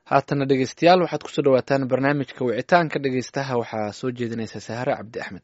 haatana dhegeystayaal waxaad kusoo dhawaataan barnaamijka wicitaanka dhegeystaha waxaa soo jeedinaysa sahare cabdi axmed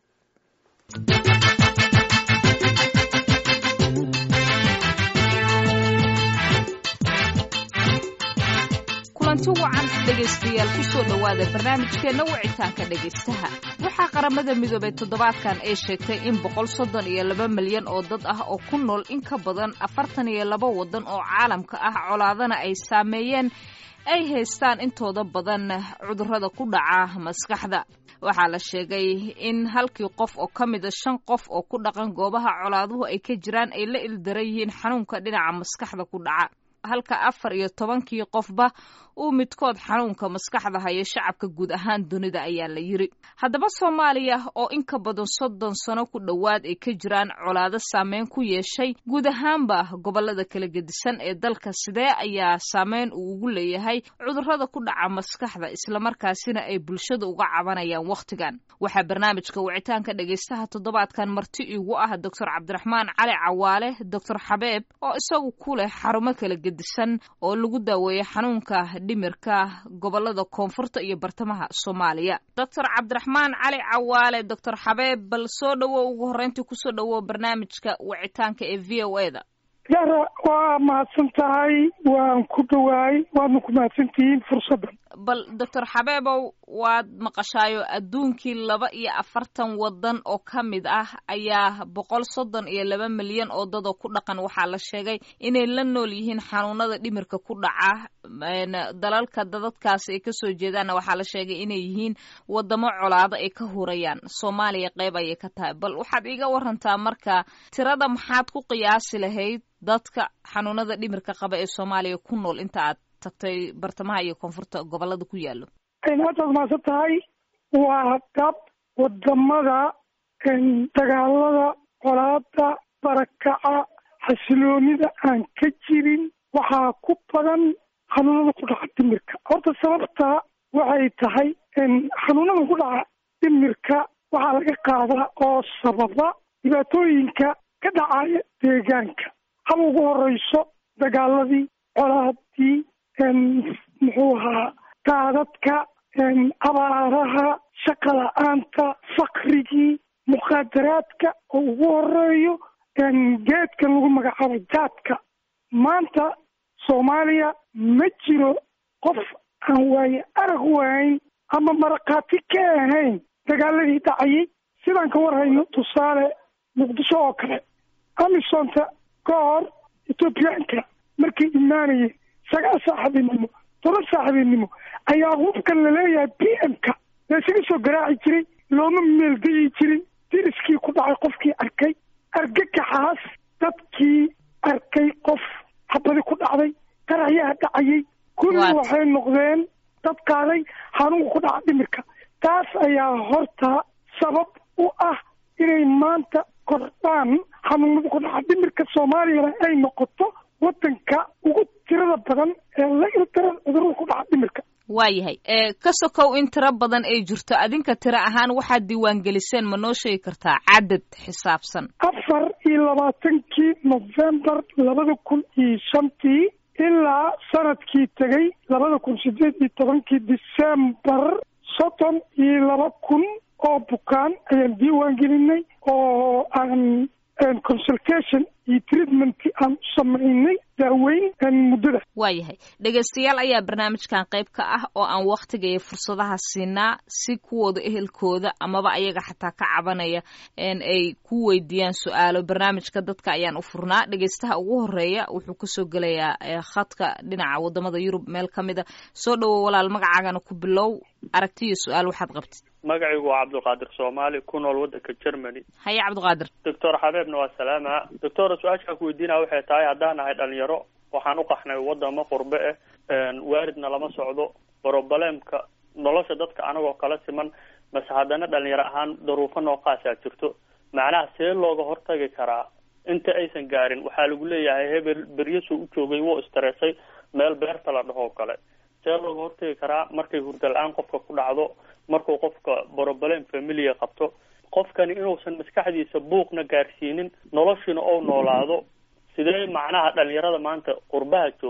kulanti wacan dhegaystayaal kusoo dhowaada barnaamijkeenna wicitaanka dhegaystaha waxaa qaramada midoobay toddobaadkan ay sheegtay in boqol soddon iyo laba milyan oo dad ah oo ku nool in ka badan afartan iyo laba waddan oo caalamka ah colaadana ay saameeyeen ay haystaan intooda badan cudurrada ku dhaca maskaxda waxaa la sheegay in halkii qof oo ka mida shan qof oo ku dhaqan goobaha colaaduhu ay ka jiraan ay la ildaran yihiin xanuunka dhinaca maskaxda ku dhaca halka afar iyo tobankii qofba uu midkood xanuunka maskaxda hayo shacabka guud ahaan dunida ayaa la yiri haddaba soomaaliya oo in ka badan soddon sano ku dhowaad ay ka jiraan colaado saameyn ku yeeshay guud ahaanba gobolada kala gedisan ee dalka sidee ayaa saameyn uu ugu leeyahay cudurrada ku dhaca maskaxda islamarkaasina ay bulshada uga cabanayaan wakhtigan waxaa barnaamijka wicitaanka dhegaystaha toddobaadkan marti igu ah doctor cabdiraxmaan cali cawaale doctor xabeeb oo isagu ku leh xarumo kala gedisan oo lagu daaweeyo xanuunka dhimirka gobolada koonfurta iyo bartamaha soomaaliya doctor cabdiraxmaan cali cawaale doctor xabeeb bal soo dhowow ugu horreyntii kusoo dhowow barnaamijka wicitaanka ee v o e da yara waa mahadsan tahay waan ku dhowaay waadna ku mahadsantihiin fursaddan bal doctor xabeebow waad maqashaayo adduunkii laba iyo afartan waddan oo ka mid ah ayaa boqol soddon iyo laba milyan oo dadoo ku dhaqan waxaa la sheegay inay la nool yihiin xanuunada dhimirka ku dhaca dalalka dadadkaasi ay kasoo jeedaanna waxaa la sheegay inay yihiin wadamo colaado ay ka hurayaan soomaaliya qeyb ayay ka tahay bal waxaad iiga warantaa marka tirada maxaad ku qiyaasi lahayd dadka xanuunada dhimirka qaba ee soomaaliya ku nool inta aad tagtay bartamaha iyo koonfurta gobolada ku yaalo haddaad mahadsan tahay waa dab wadamada dagaalada colaada barakaca xasiloonida aan ka jirin waxaa ku badan xanuunada ku dhaca dhimirka horta sababta waxay tahay xanuunada ku dhaca dhimirka waxaa laga qaadaa oo sababa dhibaatooyinka ka dhacaya deegaanka haba ugu horeyso dagaaladii colaadii muxuu ahaa daadadka abaaraha shaqa la-aanta fakrigii mukhaadaraadka oo ugu horeeyo geedka lagu magacaabo jaadka maanta soomaaliya ma jiro qof aan waaye arag wahayn ama marakaati ka ahayn dagaaladii dhacayay sidaan ka warhayno tusaale muqdisho oo kale amisonta ka hor ethoobiyaanka markay imaanayeen sagaal saaxiibinimo toban saaxiibinimo ayaa hubkan laleeyahay b m-ka laysaga soo garaaci jiray looma meeldayi jirin diriskii ku dhacay qofkii arkay argagaxaas dadkii arkay qof xabadi ku dhacday qaraxyaha dhacayay kulli waxay noqdeen dad qaaday xanuunka ku dhaca dhimirka taas ayaa horta sabab u ah inay maanta kordhaan xanuunada ku dhaca dhimirka soomaaliyana ay noqoto wadanka ugu tirada badan ee la ildaran cudurada ku dhaca dhimirka waayahay ka sokow in tiro badan ay jirto adinka tiro ahaan waxaad diiwaangeliseen ma noo sheegi kartaa cadad xisaabsan afar iyo labaatankii novembar labada kun iyo shantii ilaa sanadkii tegay labada kun sideed iyo tobankii decembar soddon iyo laba kun oo bukaan ayaan diiwaan gelinay oo aan consultation iyo treatment aan u samaynay daaweyn muddada waayahay dhegaystayaal ayaa barnaamijkan qayb ka ah oo aan wakhtiga iyo fursadaha siinaa si kuwooda ehelkooda amaba ayaga xataa ka cabanaya ay ku weydiiyaan su-aalo barnaamijka dadka ayaan u furnaa dhegaystaha ugu horeeya wuxuu kasoo gelayaa khadka dhinaca wadamada yurub meel ka mid a soo dhowow walaal magacaagana ku bilow aragtiyo su-aal waxaad qabtid magacaygu waa cabdulqaadir soomaali ku nool waddanka germany haye cabdiqaadir doctor xabeebna waa salaama doctor su-aashaan ku weydiinaya waxay tahay haddaan nahay dhalinyaro waxaan u qaxnay wadamo qurbe ah waalidna lama socdo brobalemka nolosha dadka anagoo kala siman mase haddana dhalinyaro ahaan daruufo noocaasaa jirto macnaha see looga hortagi karaa inta aysan gaarin waxaa lagu leeyahay hebel beryasoo u joogay wuu istareesay meel beerta la dhahoo kale see looga hortagi karaa markay hurda la-aan qofka ku dhacdo markuu qofka broblem familia qabto qofkani inuusan maskaxdiisa buuqna gaarsiinin noloshiina ou noolaado sidee macnaha dhalinyarada maanta qurbaha joogto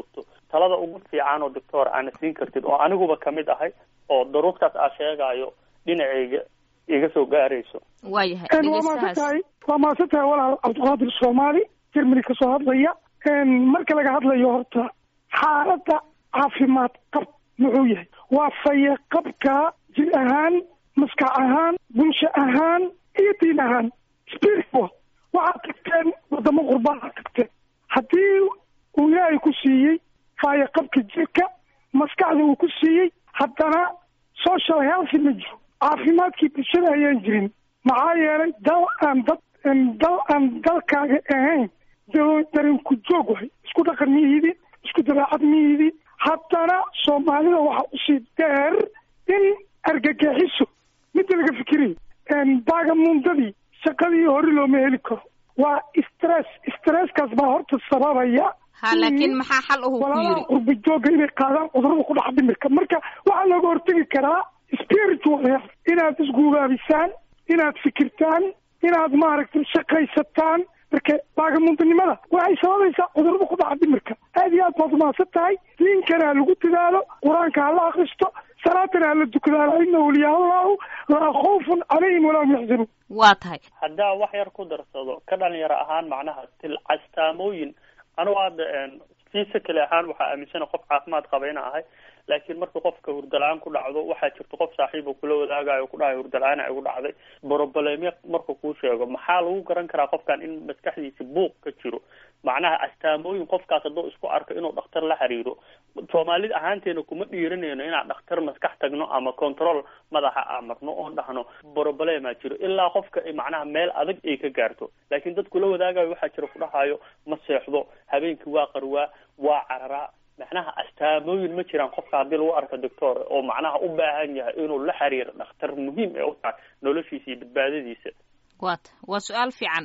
talada ugu fiican oo doctor aana siin kartid oo aniguba kamid ahay oo daruurtaas aa sheegaayo dhinacayga iga soo gaarayso waayahay waa dhegeystahaas maasantahay waa maasantahay walaal cabdiqaadir soomaali germany kasoo hadlaya marka laga hadlayo horta xaaladda caafimaad qab muxuu yahay waa faye qabka jir ahaan maskax ahaan bulsho ahaan iyo diin ahaan spiritual waxaad tagteen wadamo qurbaha tagteen haddii uu ilaahay ku siiyey faye qabka jirka maskaxda uu ku siiyey haddana social health ma jiro caafimaadkii bulshada ayaan jirin maxaa yeelay dal aan dad dal aan dalkaaga ahayn darinku joog wahay isku dhaqan miyihidin isku dabeecad miyihidin haddana soomaalida waxa usii dheer in argagixiso midda laga fikirayo baagamundadii shaqadii hore looma heli karo waa stress stresskaas baa horta sababaya ha laakiin maxaa xal uhu ku walaalaha yiri qurba jooga inay qaadaan cudurada ku dhex dhimirka marka waxaa looga hortegi karaa spiritual health inaad isguugaabisaan inaad fikirtaan inaad maaragtay shaqaysataan marka baagamundanimada waxay sababaysaa cudurada ku dhaca dhimirka aad iyo aad baad umahadsan tahay diinkana ha lagu dadaalo qur-aanka ha la akristo salaatana ha la dukado alina waliyaa allahu laa khawfun calayhim walaa hum yaxzanuun waa tahay haddaa wax yar ku darsado ka dhalinyaro ahaan macnaha til castaamooyin anugu hadda physically ahaan waxaa aaminsana qof caafimaad qaba ina ahay laakiin marka qofka hurdala-aan ku dhacdo waxaa jirta qof saaxiiba kula wadaagayo ku dhahay hurdala-aan igu dhacday broblem marka kuu sheego maxaa lagu garan karaa qofkan in maskaxdiisa buuq ka jiro macnaha astaamooyin qofkaas hadduu isku arko inuu dhakhtar la xiriiro soomaalida ahaanteena kuma dhiiranayno inaan dhakhtar maskax tagno ama control madaxa aan marno oon dhahno problema jiro ilaa qofka ay macnaha meel adag ay ka gaarto laakiin dadku la wadaagayo waxaa jira ku dhahayo ma seexdo habeenkii waa qarwaa waa cararaa macnaha astaamooyin ma jiraan qofka haddii lagu arko doctor oo macnaha u baahan yahay inuu la xiriiro dhakhtar muhiim ee u tahay noloshiisa iyo badbaadadiisa waa ta waa su-aal fiican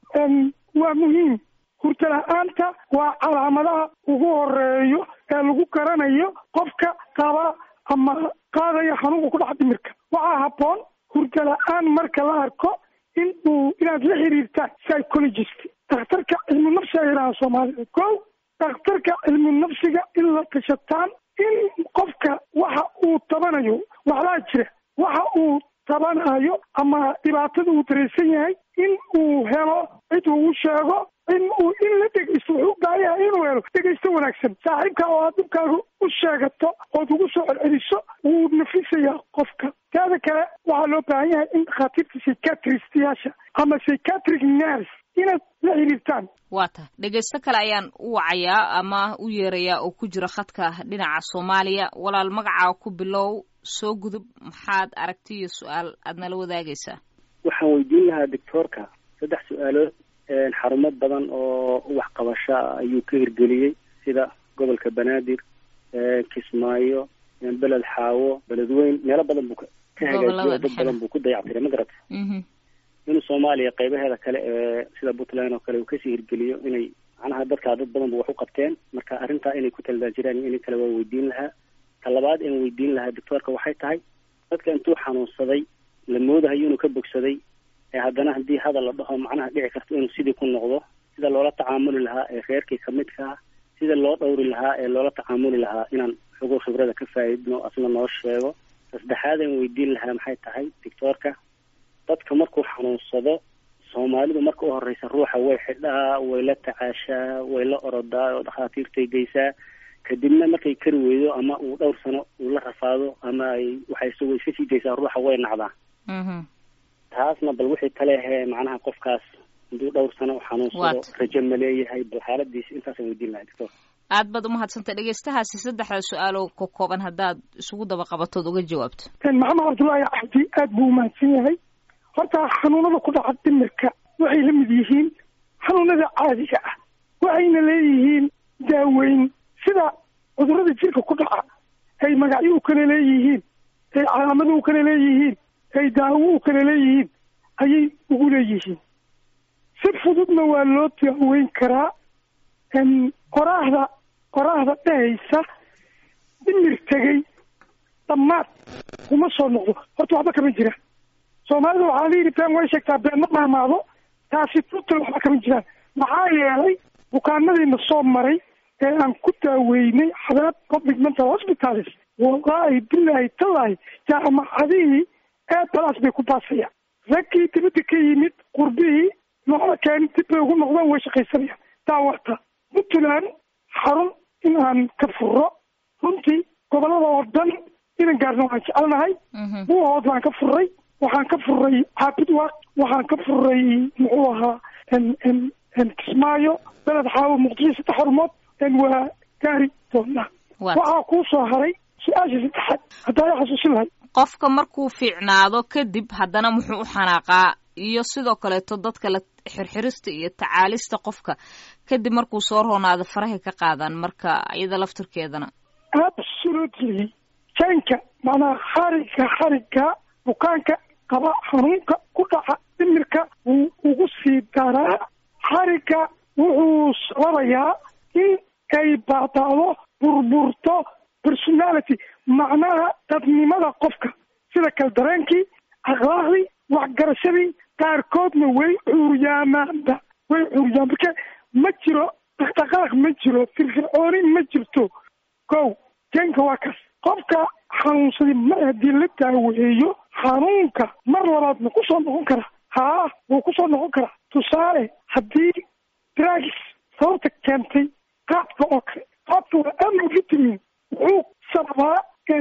waa muhiim hurda la-aanta waa calaamadaha ugu horeeyo ee lagu garanayo qofka qaba ama qaadaya xanuunka ku dhaca dhimirka waxaa habboon hurda la-aan marka la arko in uu inaad la xiriirtaan psychologist dhakhtarka cilmu nafsi ay yidhahaan soomaalida ko dhakhtarka cilmu nafsiga in la tashataan in qofka waxa uu tabanayo waxlaa jira waxa uu tabanayo ama dhibaatada uu dareysan yahay in uu helo cid uu u sheego in uu in la dhegeysto wuxuu u baahan yahay inuu helo dhegeysto wanaagsan saaxiibka oo aad dhibkaaga u sheegato ood ugu soo celceliso wuu nafisayaa qofka taada kale waxaa loo baahan yahay in dhakhaatiirta psychiatristiyaasha ama psychiatric nurse inaad la xiriirtaan waa tahay dhegeysto kale ayaan u wacayaa ama u yeerayaa oo ku jira khadka dhinaca soomaaliya walaal magacaa ku bilow soo gudub maxaad aragti iyo su-aal aad nala wadaagaysaa waxaan weydiin lahaa doctoorka saddex su-aalood xarumo badan oo waxqabasho ah ayuu ka hirgeliyey sida gobolka banaadir kismaayo beled xaawo beledweyn meelo badan buu ka hagaajiyo dad badan buu ku dayactiray ma garata inuu soomaaliya qaybaheeda kale ee sida puntland oo kale uu kasii hirgeliyo inay macnaha dadkaa dad badan bu wax u qabteen marka arrintaa inay ku taldaa jiraan iyo in kale waa weydiin lahaa ta labaad aan weydiin lahaa doctoorka waxay tahay dadka intuu xanuunsaday la moodahayo inuu ka bogsaday ee haddana haddii hadal la dhaho macnaha dhici karto inuu sidii ku noqdo sida loola tacaamuli lahaa ee reerkii kamidka ah sida loo dhowri lahaa ee loola tacaamuli lahaa inaan xogo khibrada ka faa'iidno asna noo sheego saddexaad aan weydiin lahaa maxay tahay doctoorka dadka markuu xanuunsado soomaalidu marka u horeysa ruuxa way xidhaa way la tacaashaa way la orodaa oo dhakhaatiirtay geysaa kadibna markay kari weydo ama uu dhowr sano uu la rafaado ama ay waxay isagoo iska sii daysaa ruuxa way nacdaa taasna bal wixii tale ahee macnaha qofkaas hadduu dhowr sano u xanuunsado rajo ma leeyahay bal xaaladiisa intaasaan weydiin lahaa doctor aad baad umahadsantay dhegeystahaasi saddexda su-aaloo ka kooban haddaad isugu daba qabatood uga jawaabto maxamed cabdullaahi cabdi aad buu umahadsan yahay horta xanuunada ku dhaca dhimirka waxay la mid yihiin xanuunada caadiga ah waxayna leeyihiin daaweyn sida cudurada jirka ku dhaca ay magacyo u kala leeyihiin ay calaamado u kala leeyihiin ay daawo u kala leeyihiin ayay ugu leeyihiin si fududna waa loo daaweyn karaa qoraahda qoraahda dhehaysa dhimir tegey dhammaad kuma soo noqdo horta waxba kama jiraan soomaalida waxaa la yidhi been way sheegtaa been ma maamaado taasi tutal waxba kama jiraan maxaa yeelay bukaanadiina soo maray ee aan ku daaweynay xadaab public mental hospitals wallaahi bilaahi tallaahi jaamacadihii ee balaas bay ku baasayaan raggii dibadda ka yimid qurbihii noola keeni dib bay ugu noqdaan way shaqaysanayaan daawata puntland xarun in aan ka furo runtii gobolada oo dhan inan gaarna waan jecelnahay buuhood waan ka furay waxaan ka furay caabidwaaq waxaan ka furay muxuu ahaa kismaayo beled xaawo muqdisho saddex xarumood waa gaari doonaa waxaa kuu soo haray su-aasha saddexaad haddaa i xasuusin lahay qofka markuu fiicnaado kadib haddana muxuu u xanaaqaa iyo sidoo kaleeto dadka la xirxirista iyo tacaalista qofka kadib markuu soo roonaado farahay ka qaadaan marka iyada laftirkeedana absolutely janka macnaha xariga xariga bukaanka qaba xanuunka ku dhaca dhimirka wuu ugu sii daraa xariga wuxuu sababayaa in ay baadaado burburto personality macnaha dadnimada qofka sida kal dareenkii akhlaaqdii waxgarashadii qaarkoodna way cuuryaamaanba way cuuryaan marka ma jiro dhaqdhaqaaq ma jiro firfircooni ma jirto kow janka waa kaas qofka xanuunsaday mar haddii la daaweeyo xanuunka mar labaad ma ku soo noqon karaa haa wuu ku soo noqon karaa tusaale haddii dragis sababta keentay qaadka oo kale qaadka waa amno vitamin wuxuu sababaa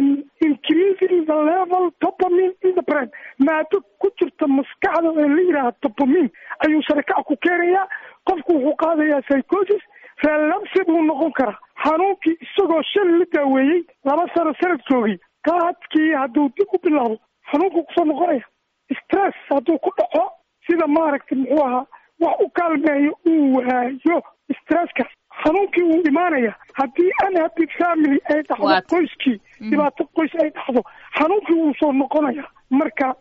increasing the level dopamine in the brain maado ku jirta maskaxda ee la yidhaaha dopamine ayuu sarakac ku keenayaa qofku wuxuu qaadayaa psychosis relapse buu noqon karaa xanuunkii isagoo shan la daaweeyey laba sano sanad joogay qaadkii hadduu dib u bilaabo xanuunku kusoo noqonaya stress hadduu ku dhaco sida maaragtay muxuu ahaa wax u kaalmeeyo uu waayo stresska xanuunkii wuu imaanaya haddii unhappy family ay dhacdo qoyskii dhibaato qoys ay dhacdo xanuunkii wuu soo noqonaya marka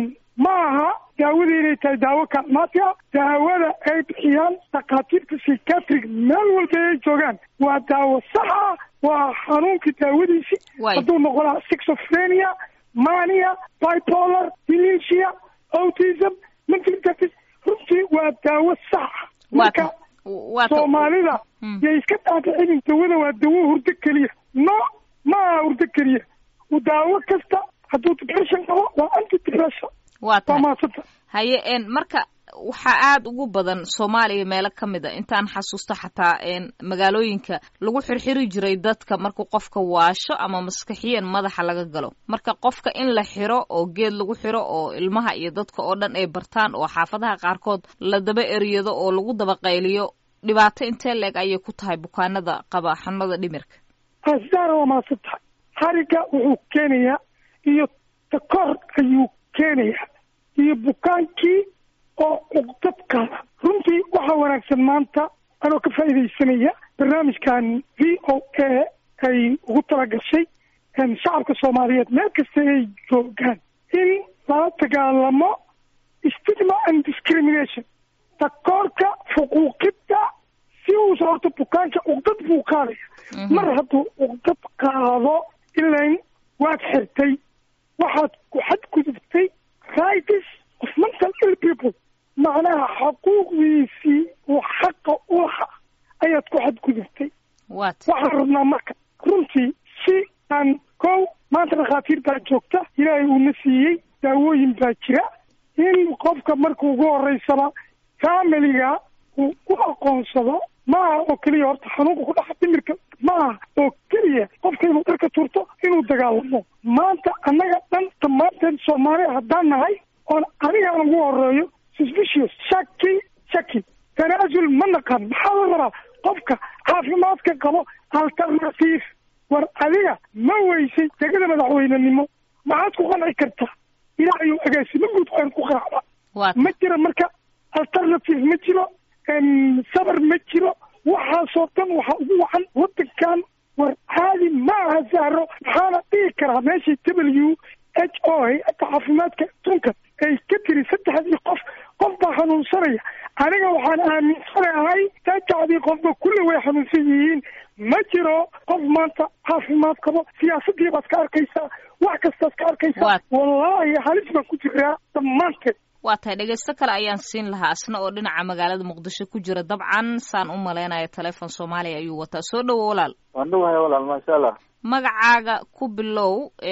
ma aha daawada inay tahay daawo kaalmaati ah daawada ay bixiyaan dhakhaatiirta psychiatric meel walba ay joogaan waa daawo sax ah waa xanuunkii daawadiisi hadduu noqonaa schizophrenia mania bipolar dementia autism mental disease runtii waa daawo sax ah marka soomaalida yay iska dhaadhicinin dawada waa dawo hurdo keliya no ma aha hurdo keliya daawo kasta hadduu depression qabo waa anti depression waa tahay haye n marka waxaa aada ugu badan soomaaliya meelo ka mid a intaan xasuusto xataa magaalooyinka lagu xirxiri jiray dadka markuu qofka waasho ama maskaxiyan madaxa laga galo marka qofka in la xiro oo geed lagu xiro oo ilmaha iyo dadka oo dhan ay bartaan oo xaafadaha qaarkood la daba eriyado oo lagu daba qayliyo dhibaato intee leeg ayay ku tahay bukaanada qaba xanuunada dhimirka asdaara waa maadsan tahay xariga wuxuu keenayaa iyo takor ayuu keenayaa iyo bukaankii oo cuqdadkaada runtii waxaa wanaagsan maanta anoo ka faa'iidaysanaya barnaamijkan v o a ay ugu talagashay shacabka soomaaliyeed meel kasta ay joogaan in lala dagaalamo stigma and discrimination takoorka fuquuqidda si uusa horta bukaanka cuqdad buu qaadaya mar hadduu cuqdad qaado ilain waad xirtay waxaad ku xadgudubtay rights of mental ill people macnaha xuquuqdiisii uu xaqa u lahaa ayaad ku xadgudubtay waxaan rabnaa marka runtii si aan kow maanta dhakhaatiir baa joogta ilaahay uuna siiyey daawooyin baa jira in qofka marka ugu horeysaba familiga uu u aqoonsado ma aha oo keliya horta xanuunka ku dhaca dhimirka ma aha oo keliya qofka inuu dharka turto inuu dagaalamo maanta annaga dhan dhammaanteen soomaaliya haddaan nahay oon anigaan ugu horeeyo suspicious shaki shaki tanaasul ma naqan maxaa la rabaa qofka caafimaadka qabo alternative war adiga ma weysay degada madaxweynenimo maxaad ku qanci kartaa ilaahayu agaasimo guud waan ku qanacda ma jira marka alternative ma jiro sabar ma jiro waxaasoo dhan waxaa ugu wacan wadankan war caadi ma aha sahro maxaana dhihi karaa meeshii w h o hay-adda caafimaadka adduunka ay ka tiri saddexdii qof qof baa xanuunsanaya aniga waxaan aaminsanahay saddexdii qofba kulle way xanuunsan yihiin ma jiro qof maanta caafimaad qabo siyaasadii baad ka arkaysaa wax kastaad ka arkaysaa wallaahi halis baan ku jiraa dhammaanteed waa tahay dhegeysto kale ayaan siin lahaa asna oo dhinaca magaalada muqdisho ku jira dabcan saan u malaynaya teleefon soomaaliya ayuu wataa soo dhowo walaal waan dhawahay walaal maasha allah magacaaga ku bilow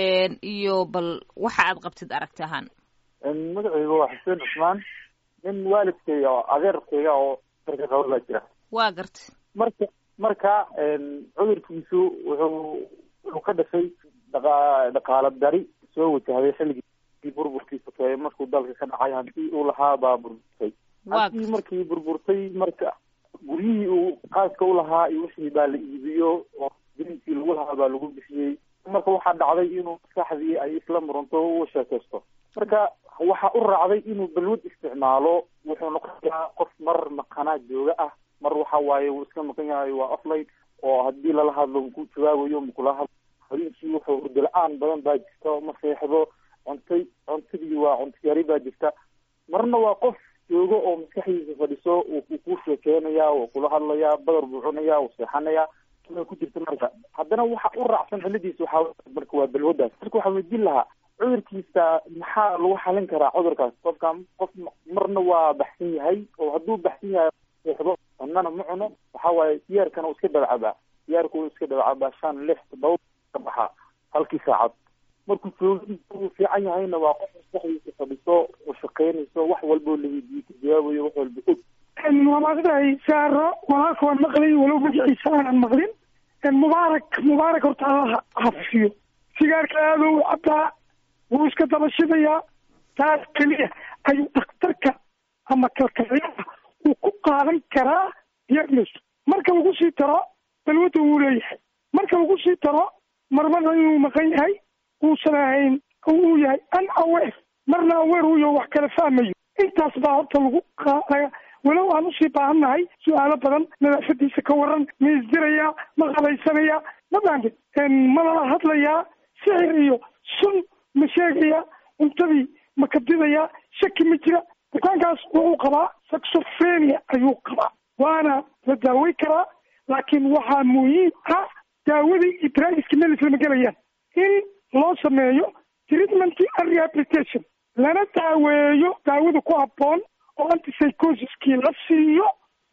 iyo bal waxa aad qabtid aragti ahaan magacayga waa xuseen cusmaan nin waalidkayga oo adeerkayga oo darka qaba baa jira waa gartay marka marka cudurkiisu wuxuu wuxuu ka dhashay dhaqa dhaqaalo dari soo wajahday xilligii burburkiisa keeye markuu dalka ka dhacay hantii uu lahaa baa burburtay hantii markii burburtay marka guryihii uu qaaska ulahaa iyo wixii baa la iibiyo oo dininkii lagu lahaa baa lagu bixiyey marka waxaa dhacday inuu maskaxdii ay isla muranto u sheekaysto marka waxa u raacday inuu balwad isticmaalo wuxuu noqonayaa qof mar maqanaa jooga ah mar waxa waaye wuu iska maqan yahay waa offline oo haddii lala hadlo ku jawaabayo makula hadlo habeenkii wuxuu hurdo la-aan badan baa jirta ma seexdo cuntay cuntadii waa cunto yari baa jirta marna waa qof joogo oo maskaxdiisa fadhiso wuu ku sheekeynayaa wuu kula hadlayaa badar buu cunayaa wuu seexanayaa ku jirta marka haddana waxa u raacsan xiladiisa waxaa marka waa balwadaas marka waxaa weydiin lahaa cudurkiisa maxaa lagu xalin karaa cudurkaas qofka qof marna waa baxsan yahay oo hadduu baxsan yahay seexdo cunana ma cuno waxa waaye siyaarkana uu iska dabacabaa siyaarka uu iska dabacabaa shan lix todoba ka baxaa halkii saacad markuu joogi uu fiican yahayna waa qof maskaxdiisa fadhiso oo shaqeynayso wax walboo la weydiiyo ka jawaabayo wax walba og waa maaqdahay saaro walaalka waan maqlay walow magaciisa aanan maqlin mubaarak mubaarak horta allaha hafiyo sigaarka aadou cabaa wuu iska dabashidayaa taas keliya ayuu dhakhtarka ama kalkaliyaha uu ku qaadan karaa diagnos marka lagu sii taro balwadda wuu leeyahay marka lagu sii taro marmarna inuu maqan yahay uusan ahayn uu yahay an aware marna aware uyo wax kala fahmayo intaas baa horta lagu qaadaya walow aan usii baahannahay su-aalo badan nadaafadiisa ka waran ma isdirayaa ma qabaysanaya ma baanti ma lala hadlayaa sixir iyo sun ma sheegaya cuntadii ma kabdidayaa shaki ma jira bukaankaas wuxuu qabaa saxofrenia ayuu qabaa waana la daawey karaa laakiin waxaa muhiim ah daawadii iyo draiska meel islama gelayaan in loo sameeyo treatment and rehabilitation lana daaweeyo daawada ku habboon oo antipsychosiskii la siiyo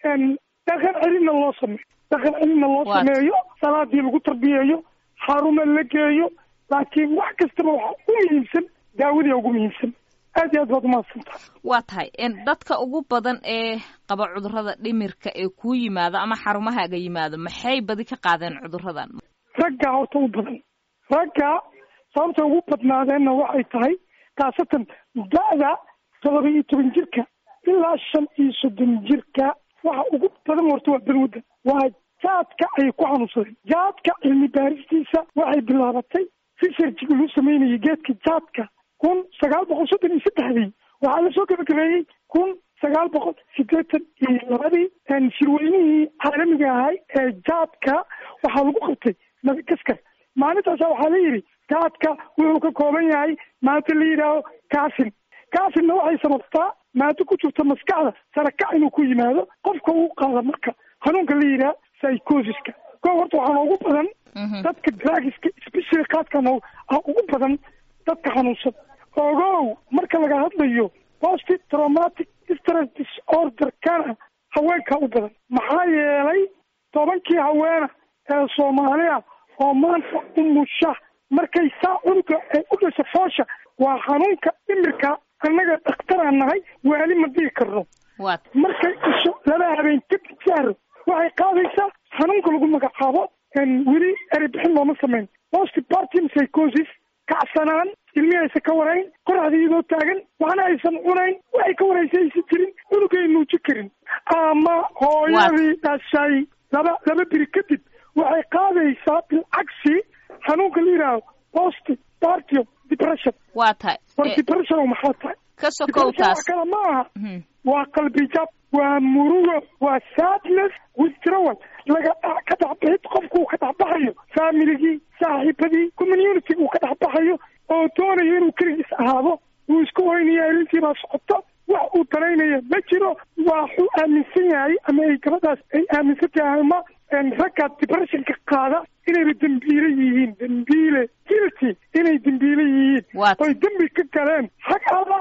dhaqan celinna loo sameeyo dhaqan celinna loo sameeyo salaadii lagu tarbiyeeyo xarumo la geeyo laakiin wax kastaba waxaa u muhiimsan daawadii ugu muhiimsan aad iyo aad baad umahadsantaha waa tahay dadka ugu badan ee qaba cudurrada dhimirka ee kuu yimaado ama xarumahaaga yimaado maxay badi ka qaadeen cudurradan ragga horta u badan ragga sababta ugu badnaadeenna waxay tahay khaasatan da-da todoba iyo toban jirka ilaa shan iyo soddon jirka waxa ugu badan horta waa balwadda waa jaadka ayay ku xanuunsadeen jaadka cilmi baaristiisa waxay bilaabatay researchigi lagu sameynayay geedka jaadka kun sagaal boqol soddon iyo saddexdii waxaa lasoo gabagabeeyey kun sagaal boqol sideetan iyo labadii shirweynihii caalamiga ahay ee jaadka waxaa lagu qabtay madagaskar maalintaasa waxaa la yidhi jaadka wuxuu ka kooban yahay maanta la yidhaaho kaasin kaasinna waxay sababtaa maado ku jirta maskaxda sarakac inuu ku yimaado qofka uu qaada marka hanuunka la yidhaha psychosiska ko horta waxaa noogu badan dadka dragiska specially kaadkan ugu badan dadka xanuunsan ogow marka laga hadlayo post traumatic stress disorder kana haweenkaa u badan maxaa yeelay tobankii haweena ee soomaaliya oo maanta umusha markay saa cunuga ay u dhasha foosha waa xanuunka dhimirka annaga dhakhtaraan nahay waali ma dhigi karno markay dhasho laba habeen kadib saaro waxay qaadaysaa xanuunka lagu magacaabo weli erebixin looma samayn postpartum psychosis kacsanaan ilmihi aysan ka warayn qoraxda iyadoo taagan waxna aysan cunayn waxay ka waraysa aysan jirin cunugay nuuji karin ama hooyadii dhashay laba laba biri kadib waxay qaadaysaa bilcagsi xanuunka la yidhaaho post partio depression waa tahay war depression oo maxaa tahay ka sokow taas kale ma aha waa qalbi jab waa murugo waa sadness withdrawal laga ka dhexbixid qofku uu ka dhexbaxayo familigii saaxiibadii community uu ka dhexbaxayo oo doonayo inuu keligiis ahaado wuu isku hoynaya arrintii baa socoto wax uu daraynaya ma jiro waxuu aaminsan yahay ama ay gabadhaas ay aaminsan tahay ama ragga depressionka qaada inayba dembiile yihiin dembiile guilty inay dembiile yihiin oy dembi ka galeen xag alla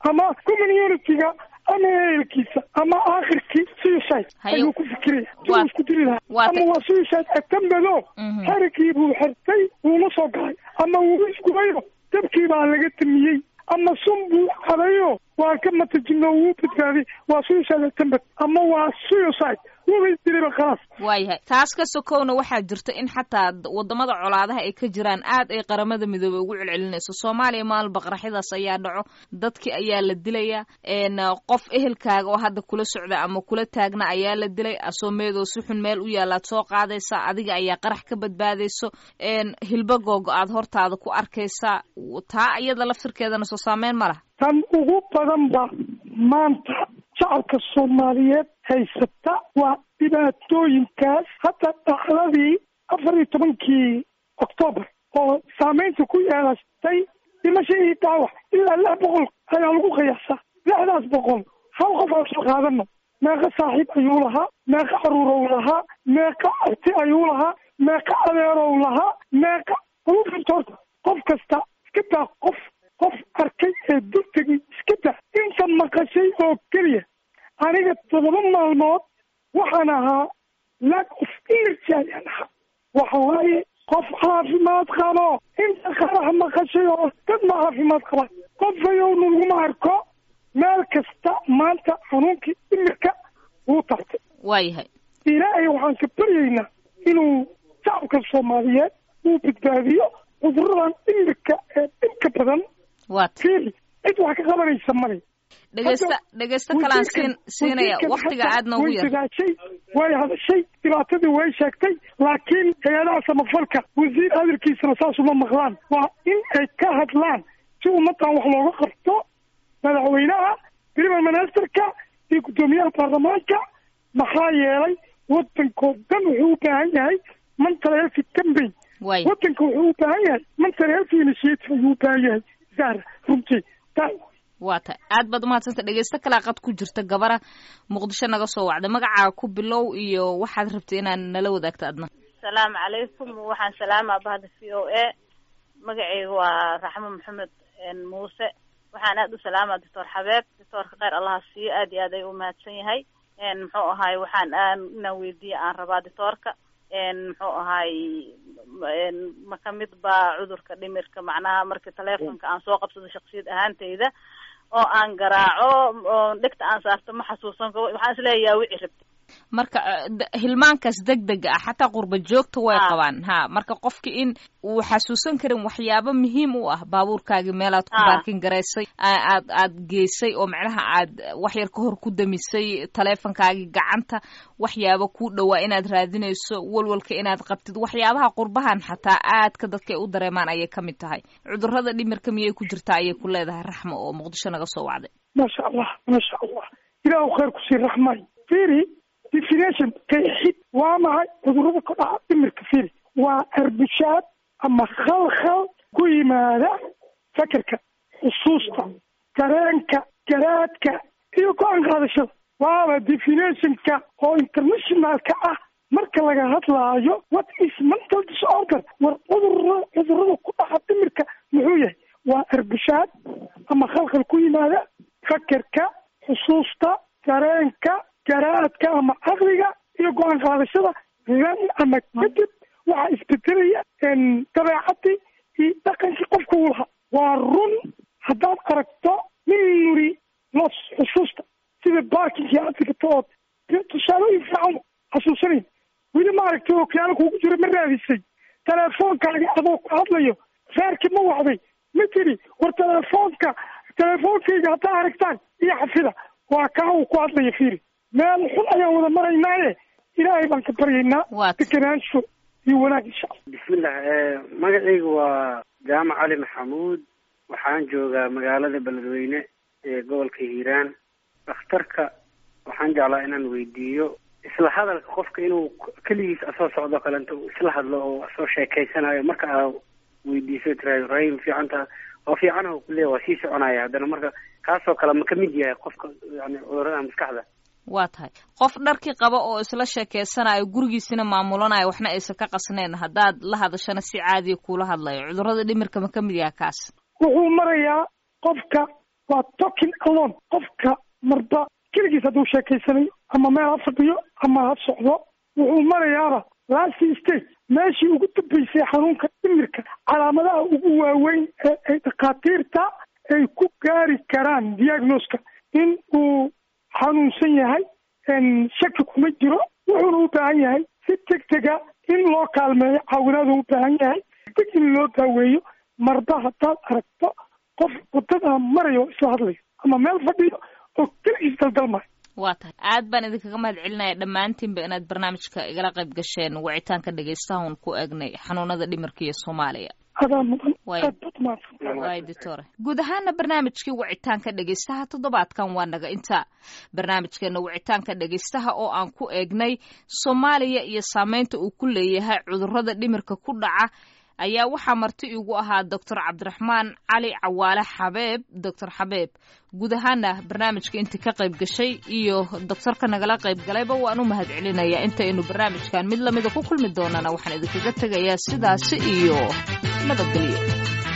ama communitiga ama ehelkiisa ama aakhirkii suicide Hayo. ayuu ku fikiraya Waa- siduu isku diri lahaa waa ama ta- waa suicide atambado Mhm. xerigii buu xirtay wuuna soo galay ama wuu isgubayo dabkii baa laga tamiyey ama sun buu cabayo waa ka matajino wuu badbaaday waa suicide atambad ama waa suicide wuba isdiriba khalaas waayahay taas ka sokowna waxaa jirta in xataa d- wadamada colaadaha ay ka jiraan aad ay qaramada midoobey ugu celcelinayso soomaaliya maal baqraxyadaas ayaa dhaco dadki ayaa la dilaya n qof ehelkaaga oo hadda kula socda ama kula taagna ayaa la dilay asoomeedoo si xun meel u yaalaad soo qaadaysa adiga ayaa qarax ka badbaadayso n hilba googo aad hortaada ku arkaysa taa iyada laftirkeedana soo saameyn ma laha tan ugu badan ba maanta shacabka soomaaliyeed haysata waa dhibaatooyinkaas hadda dhacdadii afar iyo tobankii oktoobar oo saameynta ku yeelatay dhimasho iyo dhaawac ilaa lix boqol ayaa lagu qiyaasaa lixdaas boqol hal qof aan soo qaadano meeqa saaxiib ayuu lahaa meeqa caruurow lahaa meeqa arti ayuu lahaa meeqa adeerow lahaa meeqa ugu firta horta qof kasta iska daa qof qof arkay ee dultegay iska daa inta maqashay oo keliya aniga todoba maalmood waxaan ahaa lack of energy ayaan ahaa waxa waaye qof caafimaad qabo inta qarax maqashay oo dad ma caafimaad qabaan qof ayowna laguma arko meel kasta maanta xanuunkii imirka wuu tartay waayahay ilaahay waxaan ka baryaynaa inuu shacabka soomaaliyeed uu badbaadiyo cuduradan imirka ee dhibka badan waata fiiri cid wax ka qabanaysa male dhegeysta dhegeysta kalaan siin siinaya waktiga aad noogu way yar dadaashay way hadashay dhibaatadii way sheegtay laakiin hay-adaha samafalka wasiir hadalkiisana saas uma maqlaan waa in ay ka hadlaan si ummadan wax looga qabto madaxweynaha prime ministerka iyo guddoomiyaha baarlamaanka maxaa yeelay wadankoo dhan wuxuu u baahan yahay mental health campaign waay wadanka wuxuu u baahan yahay mental health initiative ayuu u baahan yahay zahra runtii taa waa tahay aad baad umahadsanta dhegeysto kalaa qad ku jirta gabara muqdisho naga soo wacda magacaaga ku bilow iyo waxaad rabtay inaad nala wadaagto adna asalaamu calaykum waxaan salaamaa bahda v o a magacayga waa raxmo maxamed muuse waxaan aad u salaamaa doctor xabeeb doctoorka kheyr allaha siiyo aad iyo aad ay u mahadsan yahay muxuu ahaay waxaan aan inaan weydiiya aan rabaa doctoorka muxuu ahaay ma kamid baa cudurka dhimirka macnaha marka telefonka aan soo qabsado shaksiyad ahaantayda oo aan garaaco oo dhegta aan saarto ma xasuusan karo waxaan isleeyahay wici rabti marka eh, d- hilmaankaas deg dega ah xataa qurba joogta way Ah. qabaan ha marka qofki in uu xasuusan karin waxyaabo muhiim u ah baabuurkaagii meelaad ku Ah. baarkin garaysay a- aad aad geysay oo macnaha aad wax yar ka hor ku damisay taleefonkaagii gacanta waxyaabo ku dhowaa inaad raadinayso walwalka inaad qabtid waxyaabaha qurbahan xataa aadka dadka ay u dareemaan ayay ka mid tahay cudurada dhimirka miyay ku jirtaa ayay ku leedahay raxmo oo muqdisho naga soo wacday maasha allah maasha allah ilaahu khayr ku sii raxmay fiiri definition qeexid waa maxay cudurada ku dhaca dhimirka fiiri waa arbushaad ama khalkhal ku yimaada fakerka xusuusta dareenka garaadka iyo go-aan qaadashada waaba definitionka oo internationalka ah marka laga hadlaayo what is mental disorder war cudurada cudurada ku dhaca dhimirka muxuu yahay waa arbushaad ama khalkhal ku yimaada fakerka xusuusta dareenka garaadka ama caqliga iyo go-aan qaadashada then ama kadib waxaa isbedelaya dabeecadii iyo dhaqankii qofka uu lahaa waa run haddaad aragto nin nuri los xusuusta sida barkinkii aad dhigato ood tusaalooyin fiican xasuusanayn weli ma aragtay oo kiyaalo kuugu jira ma raadisay teleefoonkaagi adoo ku hadlayo reerkii ma wacday ma tiri war teleefoonka teleefoonkayga haddaa aragtaan iyo xafida waa kaa uu ku hadlaya fiiri meel xun ayaan wada maraynaaye ilaahay baan ka baryaynaa Waad. deganaansho iyo wanaag insha allah bismillah eh, magacaygu waa jaamac cali maxamuud waxaan joogaa magaalada beledweyne ee gobolka hiiraan dhakhtarka waxaan jeclaa inaan weydiiyo isla hadalka qofka inuu k- keligiis asoo socdo kale inta uu isla hadlo oo asoo sheekeysanayo marka aa weydiiso tiraahdo rahim fiicanta oo fiicanaha kuleeya waa sii soconaya haddana marka kaasoo kale ma kamid yahay qofka yani cudurada maskaxda waa tahay qof dharkii qaba oo isla sheekeysanayo gurigiisina maamulanayo waxna aysan ka qasnayn haddaad la hadashana si caadiya kuula hadlayo cudurada dhimirka ma ka mid yaha kaas wuxuu marayaa qofka waa talking alone qofka marba keligiis hadduu sheekaysanayo ama meel ha fadhiyo ama ha socdo wuxuu marayaaba last stage meeshii ugu dambeysay xanuunka dhimirka calaamadaha ugu waaweyn ee ay dhakhaatiirta ay ku gaari karaan diagnoska in uu xanuunsan yahay shaki kuma jiro wuxuuna u baahan yahay si deg dega in loo kaalmeeyo caawinaadu u baahan yahay deg in loo daaweeyo marba haddaad aragto qof wadada marayo isla hadlayo ama meel fadhiyo oo keligiis daldalmayo waa tahay aad baan idinkaga mahad celinaya dhammaantiinba inaad barnaamijka igala qayb gasheen wicitaanka dhegaystahan ku eegnay xanuunada dhimirka iyo soomaaliya adaa mudan Way. aad baad mahadsan waay doctore guud ahaana barnaamijkii wicitaanka dhegaystaha toddobaadkan waa naga inta barnaamijkeena wicitaanka dhegaystaha oo aan ku eegnay soomaaliya iyo saameynta uu ku leeyahay cudurrada dhimirka ku dhaca ayaa waxaa marti igu ahaa doctor cabdiraxmaan cali cawaale xabeeb doctor xabeeb guud ahaana barnaamijka intii ka qayb gashay iyo doctorka nagala qayb galayba waan u mahad celinayaa intaynu barnaamijkan mid lamida ku kulmi doonana waxaan idinkaga tegayaa sidaasi iyo nabadgelyo